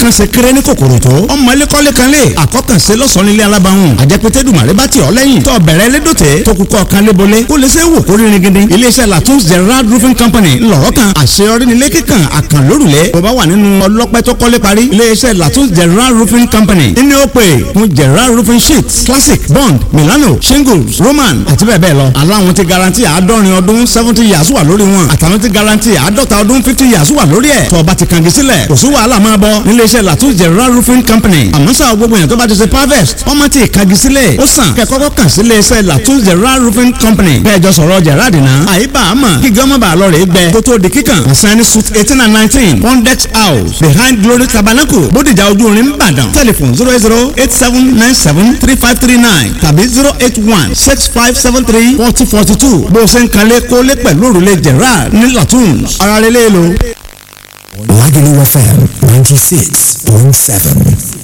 kan ṣe kéré ní kòkòrò tó ọmọ ilé kọ́lé kan lè àkọ́kànṣe lọ́sàn-án nílé alábàáhùn àjẹpẹ́tẹ́ dùmàrè bá ti ọ̀ lẹ́yìn tó bẹ̀rẹ̀ lédòtẹ́ tó kúkọ́ kan lébolé kó lè ṣe é wò kó rí ringindi iléeṣẹ́ latun's gerard roofing company ńlọrọ̀ kan àṣeyọrí nílé kíkan àkànlórùlẹ̀ bó bá wà nínú ọlọ́pẹ́ tó kọ́lé parí iléeṣẹ́ latun's gerard roofing company nínú ó pè fún gerard roofing sheets classic bond milano shingles roman àti bẹ́ẹ̀ bẹ́ẹ̀ lọ aláwọn ti garanti àádọ́rin ọdún seventy years wà lórí wọn àtàwọn ti garanti àádọ́ta ọdún fifty years wà lórí ẹ̀ tó bá ti kàngi sílẹ̀ kò sí wàhálà máa bọ̀ níléeṣẹ́ latun's gerard roofing company àmọ́ sáà gbogbo yẹn tó bá ti ṣe harvest ọmọ tí kàngi sílẹ̀ ó sàn kẹ́ kọ́kọ́ kàn sí iléeṣẹ́ latun's gerard roofing company bẹ́ẹ̀ jọ sọ̀rọ̀ gerard náà àyíbá àmọ́ kí gọ́mọ̀ bá lọ rè é gbẹ kó tó di kíkàn ìsẹ́ni suit eighteen and nineteen pondex house behind glory tabernacle bódìjà ojú orin ìbàdàn telephone zero eight zero eight seven nine seven three five three nine tàbí zero eight one six five seven three forty forty two bó o ṣe ń kalẹ̀ kólé pẹ̀lú òrùlé gerard ní latun's ara rẹ̀ lé lo. Lagelu FM 96.7.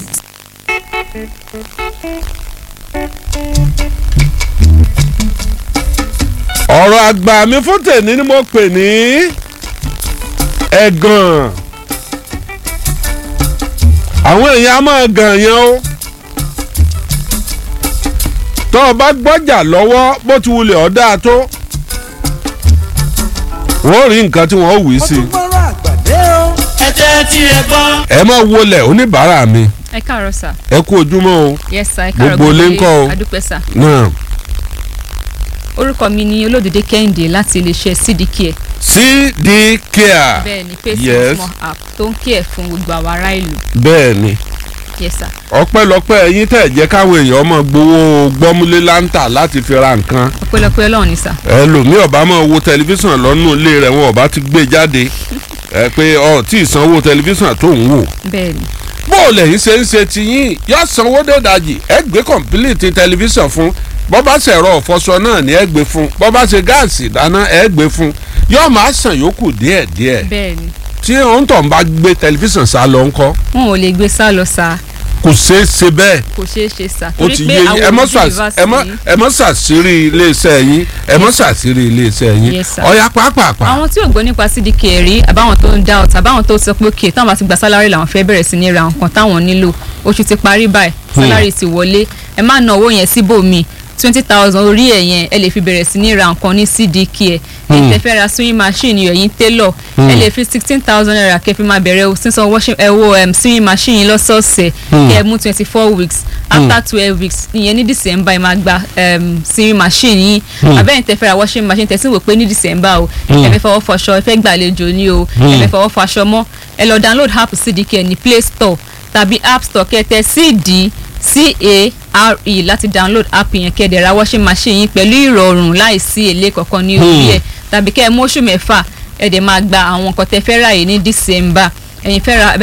ọ̀rọ̀ àgbà mi fún tèmi ni mo pè ní ẹ̀gàn àwọn èèyàn á máa gàn yẹn o tó o bá gbọ́jà lọ́wọ́ bó ti wulẹ̀ ọ́ dáa tó wọ́n rí nǹkan tí wọ́n wí sí i gbọ́rọ̀ àgbàdé o. ẹ jẹ́ tí ẹ gbọ́. ẹ máa wọlé oníbàárà mi ẹ káàárọ̀ sà ẹ kú ojúmọ́ o yes sà ẹ káàárọ̀ Gbogbo ilé ńkọ́ o? adúpẹ́ sà náà orúkọ mi ni olódòdé kẹ́hìndé láti iléeṣẹ́ cdk cd care bẹ́ẹ̀ ni pay Yes. small app tó ń kí ẹ̀ fún gbogbo àwọn ará ìlú bẹ́ẹ̀ ni yes sà ọpẹ́lọpẹ́ ẹ̀yin tẹ̀ jẹ́ káwọn èèyàn máa gbowó gbọ́múlé láńtà láti fi ra nǹkan ọpẹ́lọpẹ́ Ọlọ́run ni sà ẹlòmíì ọba máa wo tẹlifíṣàn lọ́nù ilé rẹ̀ wọn ọba ti gbé jáde ẹ pé ọ tí ì sanwó tẹlifíṣàn tó ń wò bẹ́ẹ̀ ni bó o lẹ́yìn ṣe ń ṣe tiyín yóò sanwó dédajì ẹ gbé kọ̀ǹpìlìtì tẹlifíṣàn fún bọ́bá ṣẹ̀rọ ọ̀fọṣọ náà ni ẹ gbé fún bọ́bá ṣe gáàsì ìdáná ẹ gbé fún yóò máa san yòókù díẹ̀díẹ̀ bẹ́ẹ̀ ni tí òun tó ń bá gbé tẹlifíṣàn sá lọ ńkọ́ wọn ò lè gbé sá lọ sà kò ṣeé ṣe bẹ́ẹ̀ kò ṣeé ṣe sà ó ti yé yín ẹ mọ́ ṣà- ẹ mọ́- ẹ mọ́ ṣàṣírí iléeṣẹ́ yín ẹ mọ́ ṣàṣírí iléeṣẹ́ yín Yes, sir. ọ̀ya pàápàá àwọn tí ò gbọ́ nípa cdk rí àbáwọn tó ń dá ọ̀tà àbáwọn tó sọ pé òkè táwọn bá ti gba sálárì làwọn fẹ́ bẹ̀rẹ̀ sí ní ra nǹkan táwọn nílò oṣù ti parí báyìí sálárì ti wọlé ẹ má ná owó yẹn síbòmíì twenty thousand orí ẹ̀ yẹn ẹ lè fi bẹ̀rẹ̀ sí ní ra nǹkan ní cdk ẹ̀ ẹ̀ tẹ́ fẹ́ ra sewing machine ẹ̀yin tailor ẹ lè fi sixteen thousand naira kẹ́ fi máa bẹ̀rẹ̀ sísan washing ẹ wo um, sewing machine yín lọ́sọ̀ọ̀sẹ̀ kẹ́ ẹ mú twenty four weeks after twelve weeks ìyẹn ní december ẹ máa gba um, sewing machine yín abẹ́yẹn tẹ́ fẹ́ ra washing machine tẹ́ sì wò pé ní december o ẹ fẹ́ fọwọ́ fọṣọ ẹ fẹ́ gbàlejò ni o ẹ fẹ́ fọwọ́ fọṣọ mọ́ ẹ lọ download app cdk ní play store tàbí app store kẹ́tẹ́ cd c-a-r-e láti download app yẹn kẹ́ẹ̀dẹ̀ ra washing machine yín pẹ̀lú ìrọ̀rùn láìsí èlé kankan ní orí ẹ̀ tàbí kẹ́ ẹ mú oṣù mẹ́fà ẹ̀ dẹ̀ máa gba àwọn nǹkan tẹ́ fẹ́ rà yìí ní december ẹ̀yin fẹ́ ra